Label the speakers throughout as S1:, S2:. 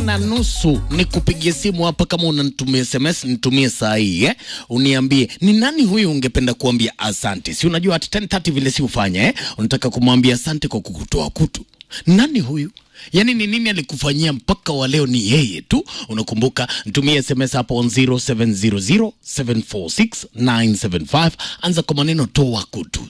S1: na nusu nikupigie simu hapa, kama unanitumia SMS nitumie saa hii eh? Uniambie ni nani huyu ungependa kuambia asante. Si unajua at 10:30 vile si ufanya eh? Unataka kumwambia asante kwa kukutoa kutu. Nani huyu? Yaani ni nini alikufanyia mpaka wa leo ni yeye tu? Unakumbuka, nitumie SMS hapo on 0700746975 anza kwa maneno toa kutu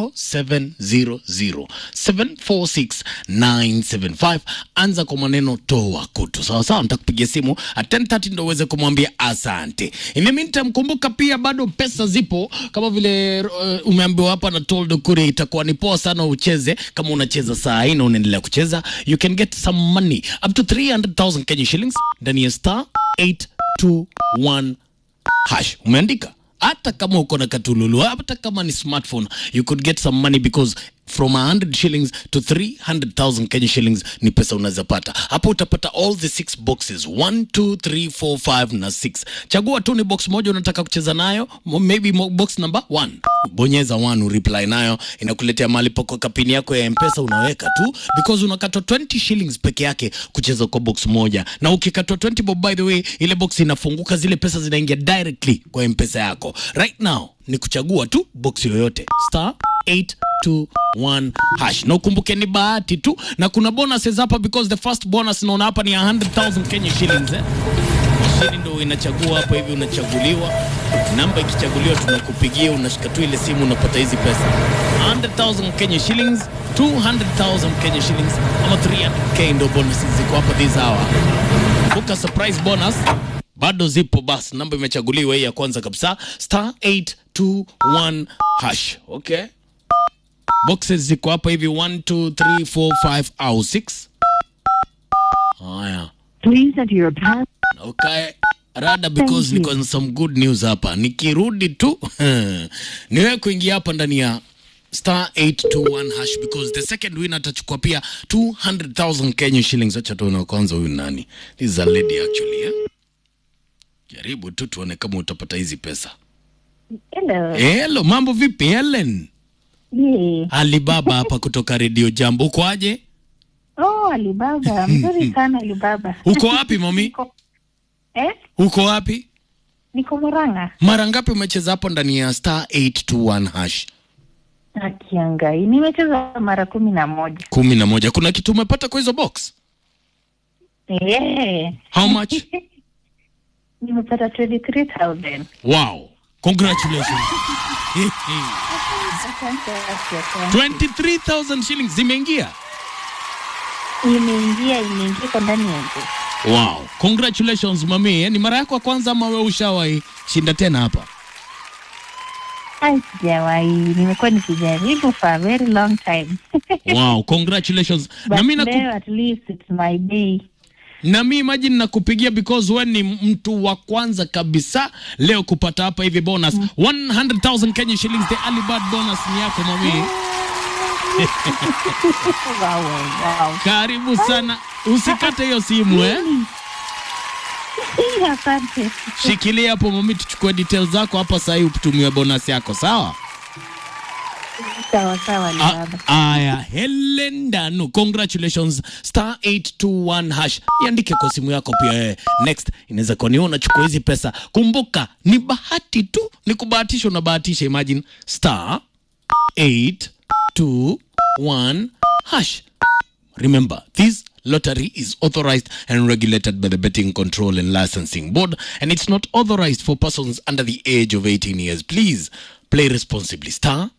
S1: 0700746975 anza kwa maneno toa kutu. Sawa sawa, nitakupigia simu at 10:30 ndio uweze kumwambia asante. In the meantime, kumbuka pia bado pesa zipo kama vile uh, umeambiwa hapa na Toldo Kuri, itakuwa ni poa sana ucheze kama unacheza saa hii na unaendelea kucheza, you can get some money up to 300,000 Kenya shillings ndani ya star 821 hash. Umeandika hata kama uko na katululu, hata kama ni smartphone, you could get some money because from 100 shillings to 300,000 Kenya shillings ni pesa unaweza pata hapo. Utapata all the six boxes 1 2 3 4 5 na 6. Chagua tu ni box moja unataka kucheza nayo, mo- maybe mo- box number 1. Bonyeza 1 ureply nayo, inakuletea mali poko kapini yako ya M-Pesa unaweka tu because unakatwa 20 shillings peke yake kucheza kwa box moja, na ukikatwa 20 bob, by the way, ile box inafunguka, zile pesa zinaingia directly kwa M-Pesa yako. Right now ni kuchagua tu box yoyote star 821 hash na ukumbuke ni bahati tu, na kuna bonuses hapa because the first bonus naona hapa ni 100,000 Kenya shillings eh. Mashini ndo inachagua hapa hivi, unachaguliwa namba, ikichaguliwa tunakupigia, unashika tu ile simu, unapata hizi pesa 100,000 Kenya shillings, 200,000 Kenya shillings ama 300k ndo bonuses ziko hapa this hour. Kumbuka surprise bonus bado zipo, basi namba imechaguliwa hii ya kwanza kabisa star 821 hash. Okay, boxes ziko hapa hivi 1 2 3 4 5 au 6. Haya.
S2: Please enter your pass.
S1: Okay. Rada because
S2: Thank you.
S1: niko na some good news hapa. Nikirudi tu niwe kuingia hapa ndani ya star 821 hash because the second winner atachukua pia 200,000 Kenya shillings. Acha tuone wa kwanza huyu nani. This is a lady actually, eh? Jaribu tu tuone kama utapata hizi pesa.
S2: Hello.
S1: Hello, mambo vipi Helen?
S2: Yeah.
S1: Alibaba hapa kutoka Radio Jambo. Uko aje?
S2: Oh, Alibaba. Mzuri sana Alibaba.
S1: Uko wapi mami?
S2: Niko, eh?
S1: Uko wapi?
S2: Niko Murang'a.
S1: Mara ngapi umecheza hapo ndani ya star 821 hash?
S2: Akiangai. Nimecheza mara kumi na moja.
S1: kumi na moja. Kuna kitu umepata kwa hizo box?
S2: Yeah.
S1: How much?
S2: Nimepata 23,000.
S1: Wow, congratulations.
S2: Asante, asante.
S1: 23,000 shillings zimeingia.
S2: Imeingia, imeingia kwa ndani yangu.
S1: Wow, congratulations mami. Eh, Ni mara yako ya kwanza ama wewe ushawahi shinda tena hapa?
S2: Ai, sijawahi. Nimekuwa nikijaribu for a very long time.
S1: Wow, congratulations.
S2: But
S1: na mimi naku,
S2: leo at least it's my day.
S1: na mimi imagine nakupigia because wewe ni mtu wa kwanza kabisa leo kupata hapa hivi bonus 100,000 Kenya shillings the early bird bonus ni yako mami.
S2: Wow, wow.
S1: Karibu sana. Usikate hiyo simu eh.
S2: Asante.
S1: Shikilia hapo mami, tuchukue details zako hapa sasa hivi utumiwe bonus yako, sawa?
S2: Sawa sawa,
S1: A-
S2: Alibaba.
S1: Aya, Helen Danu, congratulations. Star 821 hash. Iandike kwa simu yako pia eh. Next inaweza kuwa ni wewe unachukua hizi pesa. Kumbuka ni bahati tu, ni kubahatisha unabahatisha. Imagine star 821 hash. Remember, this lottery is authorized and regulated by the Betting Control and Licensing Board, and it's not authorized for persons under the age of 18 years. Please play responsibly. Star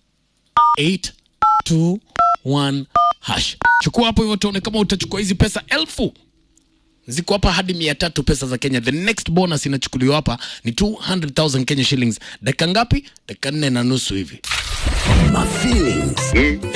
S1: 821 hash. Chukua hapo hivyo, tuone kama utachukua hizi pesa elfu ziko hapa hadi mia tatu pesa za Kenya. The next bonus inachukuliwa hapa ni 200,000 Kenya shillings. Dakika ngapi? Dakika nne na nusu hivi.
S3: My feelings.